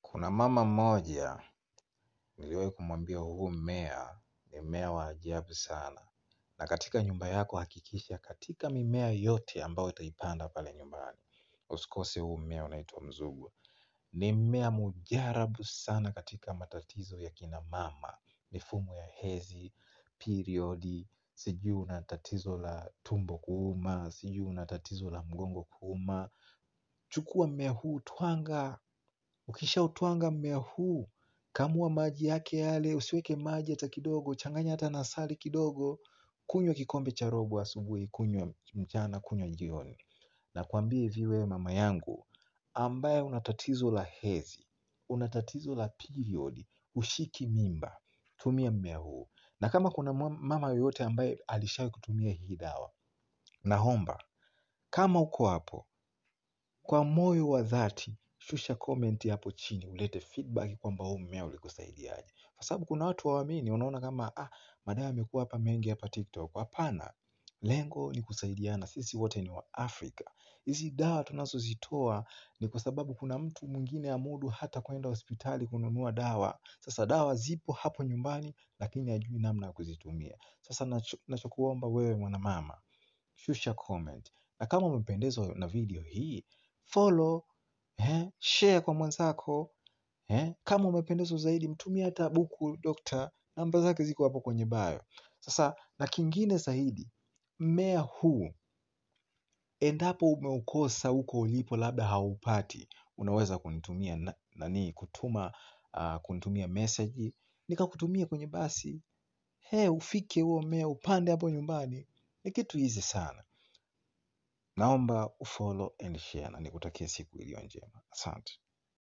Kuna mama mmoja niliwahi kumwambia huu mmea ni mmea wa ajabu sana, na katika nyumba yako hakikisha katika mimea yote ambayo utaipanda pale nyumbani usikose huu mmea unaitwa mzugu. Ni mmea mujarabu sana katika matatizo ya kina mama, mifumo ya hedhi, periodi, sijui una tatizo la tumbo kuuma, sijui una tatizo la mgongo kuuma. Chukua mmea huu twanga, ukishautwanga mmea huu, kamua maji yake yale, usiweke maji hata kidogo, changanya hata na asali kidogo, kunywa kikombe cha robo asubuhi, kunywa mchana, kunywa jioni. Nakwambia hivi wewe mama yangu, ambaye una tatizo la hedhi, una tatizo la period, hushiki mimba, tumia mmea huu. Na kama kuna mama yoyote ambaye alishawahi kutumia hii dawa, naomba, kama uko hapo, kwa moyo wa dhati, shusha comment hapo chini, ulete feedback kwamba huu mmea ulikusaidiaje. Kwa sababu kuna watu hawaamini, wanaona kama, ah, madawa yamekuwa hapa mengi hapa TikTok. Hapana, lengo ni kusaidiana, sisi wote ni waafrika. Hizi dawa tunazozitoa ni kwa sababu kuna mtu mwingine hamudu hata kwenda hospitali kununua dawa. Sasa dawa zipo hapo nyumbani, lakini hajui namna ya kuzitumia. Sasa nachokuomba wewe mwanamama, shusha comment. Na kama umependezwa na video hii, follow, share kwa mwenzako. Kama umependezwa zaidi, mtumie hata buku dokta, namba zake ziko hapo kwenye bio. Sasa na kingine zaidi, mmea huu, endapo umeukosa huko ulipo labda haupati, unaweza kunitumia nani kutuma kunitumia message, nikakutumia kwenye basi, ufike huo mmea upande hapo nyumbani, ni kitu easy sana. Naomba ufollow and share na nikutakie siku iliyo njema. Asante.